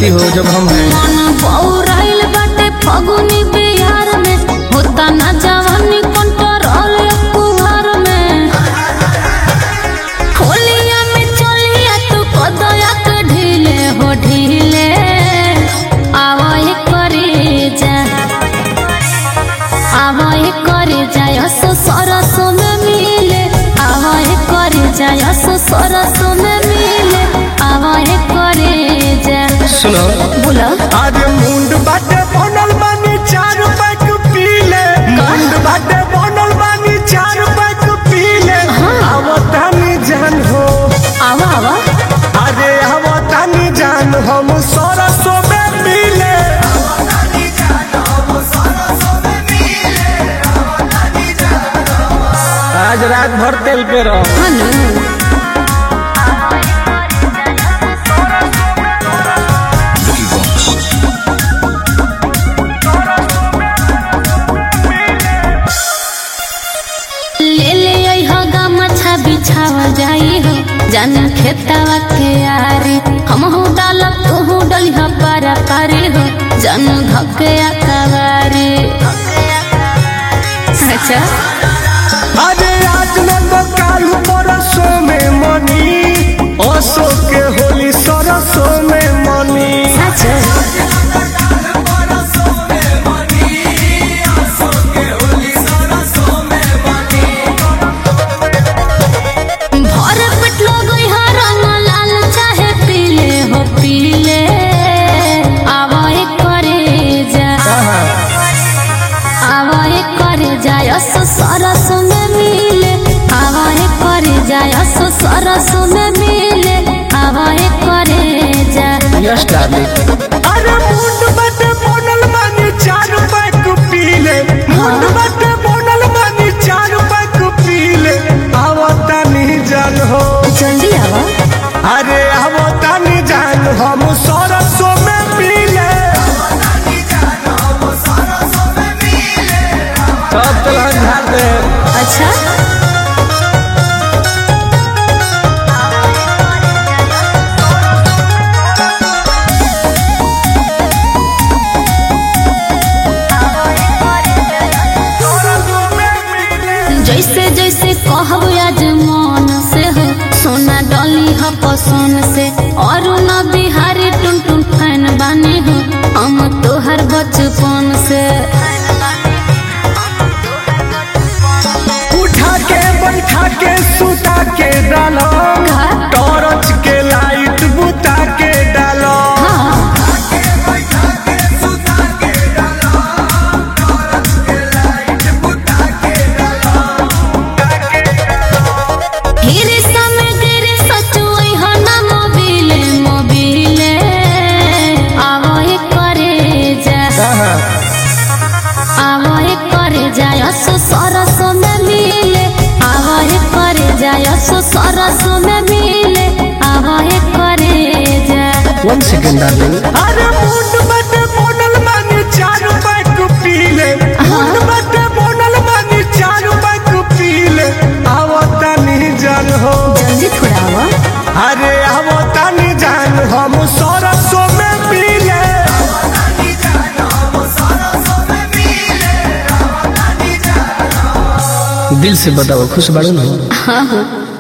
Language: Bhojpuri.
गलती हो जब हम हैं मन पौराइल बाटे फगुनी बिहार में होता ना जवानी कंट्रोल कुमार में होलिया में चलिया तू कदया के ढीले हो ढीले आवाए करे जा आवाए करे जा यसो सरसो में मिले आवाए करे जा यसो सरसो में मिले आवाए करे जा सुनो बोला आज मुंड बाटे बनल बानी चार पैक पीले मुंड बाटे बनल बानी चार पैक पीले आवतानी जान हो आवा आवा अरे आवतानी जान हम सरसों में पीले आज रात भर तेल पे रहो हनु ले ले आई हो गमछा बिछावा जाई हो जान खेतावा के यारी हम हो डालब तू हो डलिया पारा पारी हो जान धके अकवारी अच्छा अरे आज न तो काल परसों में मनी असो के होली सरसों में मनी अच्छा भर पेट लगई हा रंग लाल चाहे पीले हो पीले आवाए करे जा आवाए करे जा यस सरस में मिले आवाए करे जा यस सरस में मिले आवाए करे जा यस डार्लिंग अरे मुंड बटे बनल मानी चार पैक पीले मुंड बटे बनल मानी चार पैक पीले आवतानी जान हो जल्दी आवा अरे आवतानी जान हम सरसों में पीले सब तलहन झाड़ दे अच्छा सरसों में पीले जैसे जैसे कहब आज मन से हो सोना डली ह पसंद से और न बिहारी टुन टुन फैन बने हो हम तोहर बचपन से उठा के बैठा के सुता के डालो का? टॉर्च के लाइट बुता के डालो हाँ हिरे समय गिरे सचुई हो ना मोबिले मोबिले आवाए करे जा आवाए करे जा यसो सरस में मिले आवाए करे जा यसो सरस में मिले आवाए करे जा वन सेकेंड डार्लिंग अरे मुंड बटे बनल मानी चार पैक पीले मुंड बटे बनल मानी चार पैक पीले आवतानी जान हो जल्दी थोड़ा आवा अरे आवतानी जान हम सरसों में पीले दिल से बताओ खुश बाड़ू ना हाँ हाँ